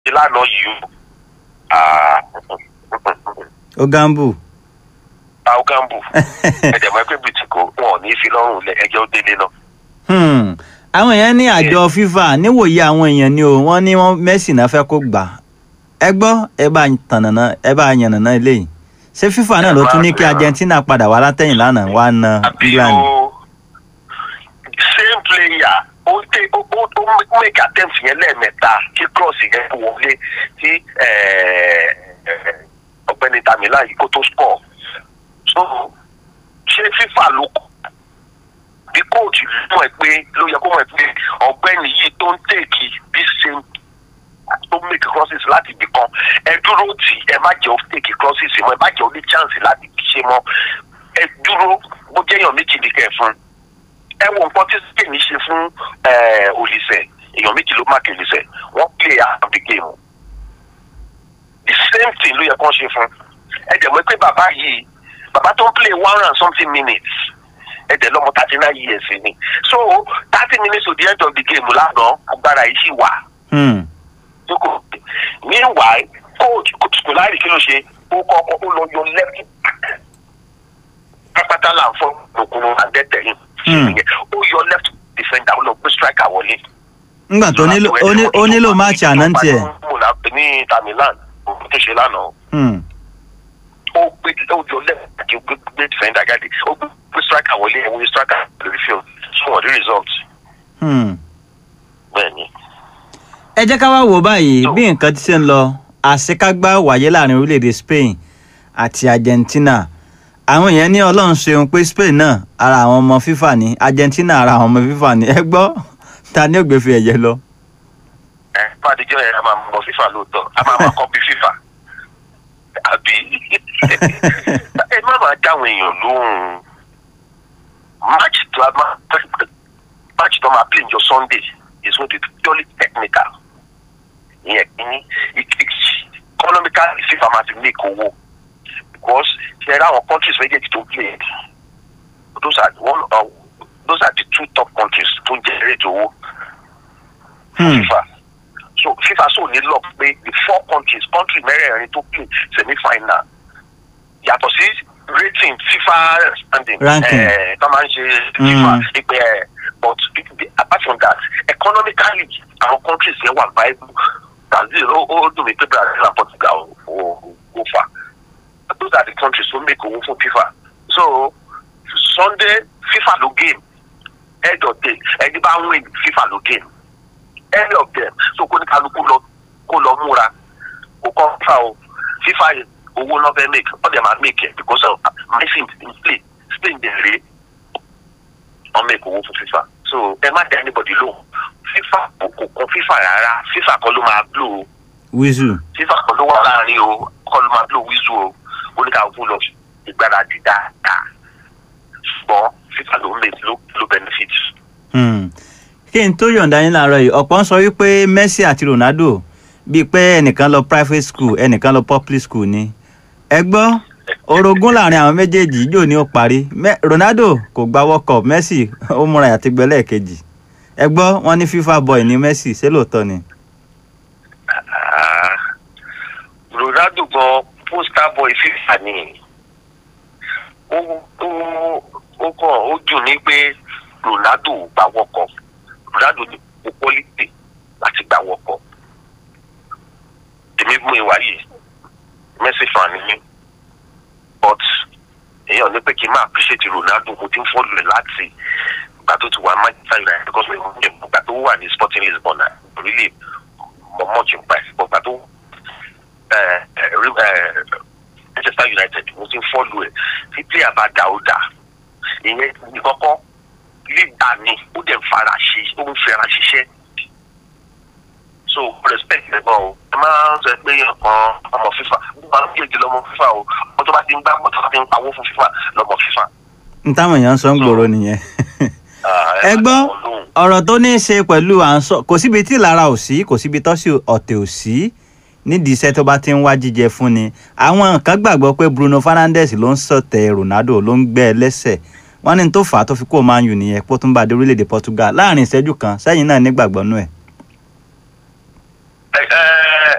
lánàá yìí o ó gambu àwọn gambu ẹ̀jẹ̀ mọ́ ẹgbẹ́ bìtìkò wọn ò ní í fi lọ́rùn lẹ ẹjọ́ délé náà. Hmm. àwọn èèyàn ní àjọ FIFA níwòye àwọn èèyàn ni o wọ́n ní wọ́n Messi náà fẹ́ kó gbà ẹ gbọ́ ẹ bá tànàná ẹ bá yànnàná eléyìí ṣé FIFA náà ló tún ní kí Argentina padà wá látẹ̀yìn lánàá wá na àbí England. o same player ó tẹ ó ó ó make attempt yẹn lẹ́ẹ̀mẹ́ta kí cross yẹn wọlé tí eh, eh, ọ̀gbẹ́ni Tamila yìí kó tó score so ṣé FIFA ló kọ́ bí kóòtù mọ̀ ẹ́ pé ló yẹ kó mọ̀ ẹ́ pé ọ̀gbẹ́ni yìí tó ń tèkì bí same tó make crosses láti ibì kan ẹ dúró tì ẹ má jẹ́ ó tèkì crosses mọ́ ẹ má jẹ́ ó ní chance láti ṣe mọ́ ẹ dúró bó jẹ́ èèyàn méjì ní kẹ́ ẹ fún ẹ wo nǹkan tí spain ṣe fún olùsẹ̀ èèyàn méjì ló máàkì olùsẹ̀ wọ́n play out of the game the same thing ló yẹ kó ṣe fún ẹ dẹ̀ mọ̀ pé bàbá yìí bàbá tó ń play one and something minutes ẹ dẹ̀ lọ́mọ thirty nine years ni so thirty minutes to the end of the game lánàá agbára yìí sì wà Hmm. tó kò meanwhile coach kò láì kí ló ṣe ó kọ́kọ́ ó lọ yọ left back pápátá là ń fọ òkun àdẹ́tẹ̀yìn Hmm. ó yọ left defender ó lọ gbé striker wọlé. ngbà tó nílò ó ní- ó nílò máàcì àná ń tiẹ̀. ní tamilan òkú tó ṣe lánàá Hmm. ó gbé ó yọ left back ó gbé gbé defender jáde ó gbé gbé striker wọlé ẹ̀wọ̀n striker lórí field so wọ́n rí result Hmm. bẹ́ẹ̀ ni. ẹ jẹ́ ká wá wò báyìí bí nǹkan ti ṣe ń lọ àṣekágbá wáyé láàrin orílẹ̀-èdè Spain àti Argentina àwọn èèyàn ní ọlọ́run ṣeun pé Spain náà ara àwọn ọmọ FIFA ni Argentina ara àwọn ọmọ FIFA ni ẹ gbọ́ ta ni ó gbé fi ẹ̀yẹ lọ. ẹ fàdíjọ yẹn a máa mọ fífà lóòótọ́ a máa máa kọ́pì fífà àbí ẹ má máa dáwọn èèyàn lóhùn match tó a máa match tó a máa play njọ Sunday is going to be purely technical ìyẹn kìíní ìkejì economical fífà máa ti make owó because ṣe ra àwọn countries méjèèjì tó play those are one uh, those are the two top countries tó ń generate owó Hmm. FIFA so FIFA so ní luck pé the four countries country mẹ́rẹ̀ẹ̀rin tó play semi final yàtọ̀ sí rating FIFA standing Ranking. eh, tó máa ń ṣe FIFA Mm. ìpè ẹ̀ but the- apart from that economically àwọn countries yẹn wà viable Brazil ó ó dùn mí pé Brazil and Portugal ò ò fà those are the countries tó make owó fún FIFA so Sunday FIFA ló game head of day ẹni bá win FIFA ló game any of them so kó ní kálukú lọ kó lọ múra kó kọ́ fà o fífa owó náà fẹ́ make all them are make it because of Messi in play Spain dey re wọ́n make owó fún fífa so ẹ má dá anybody lóhùn fífa kò kò kún fífa rárá fífa kan ló máa blow o wíṣù fífa kan ló wà láàrin o kọ́ ló máa blow wíṣù o ó ní kálukú lọ ìgbáradì dáadáa ṣùgbọ́n fífa ló make ló ló benefit. Hmm. kí n tó yọ̀ǹda yín láàárọ̀ yìí ọ̀pọ̀ ń sọ wípé Messi àti Ronaldo bíi pé ẹnìkan lọ private school ẹnìkan lọ public school ni ẹ gbọ́ orogún láàrin àwọn méjèèjì yóò ní ó parí Me- Ronaldo kò gba World Cup Messi ó múra àti gbẹlẹ́ kejì ẹ gbọ́ wọ́n ní FIFA boy ní Messi ṣé lóòótọ́ ni. Ah, Ronaldo gan poster boy FIFA ni ó ó ó kàn ó dùn ní pé Ronaldo ò gba wọkọ Ronaldo ní kò quality láti gba wọkọ èmi mú ìwà yìí Messi fan ni mí but èèyàn ní pé kí n máa appreciate Ronaldo mo ti ń fọ́lù ẹ̀ láti ìgbà tó ti wà Manchester United because mi ò ní ìgbà tó wà ní Sporting Lisbon náà really mọ much in price but ìgbà tó eh, eh, re- eh, Manchester United mo ti ń fọ́lù ẹ̀ tí player bá dà ó dà ìyẹn ní kọ́kọ́ lídà ni ó dẹ̀ ń fara ṣe ó ń fẹ́ra ṣiṣẹ́ so respect ẹ gan o ẹ máa ń sọ pé ọkàn ọmọ FIFA gbogbo àwọn méjèèjì lọmọ FIFA o ọmọ tó bá ti ń gbá ọmọ tó bá ti ń pawó fún FIFA lọmọ FIFA. n táwọn èèyàn ń sọ ń gbòòrò nìyẹn. Ah, ẹ gbọ́ máa dá wọn lóhùn. ọ̀rọ̀ tó ní í ṣe pẹ̀lú à ń sọ kò síbi tí ìlara ò sí kò síbi tọ́sí ọ̀tẹ̀ ò sí nídìí iṣẹ́ tó bá ti ń wá jíjẹ fún ni àwọn kan gbàgbọ́ pé Bruno Fernandes ló ń sọ̀tẹ̀ Ronaldo ló ń gbẹ́ ẹ lẹ́sẹ̀ wọ́n ní n tó fà á tó fi kó Man U nìyẹn pó tún bá dé orílẹ̀-èdè Portugal láàrin ìṣẹ́jú kan sẹ́yìn náà nígbàgbọ́ nú ẹ̀. ẹ ẹ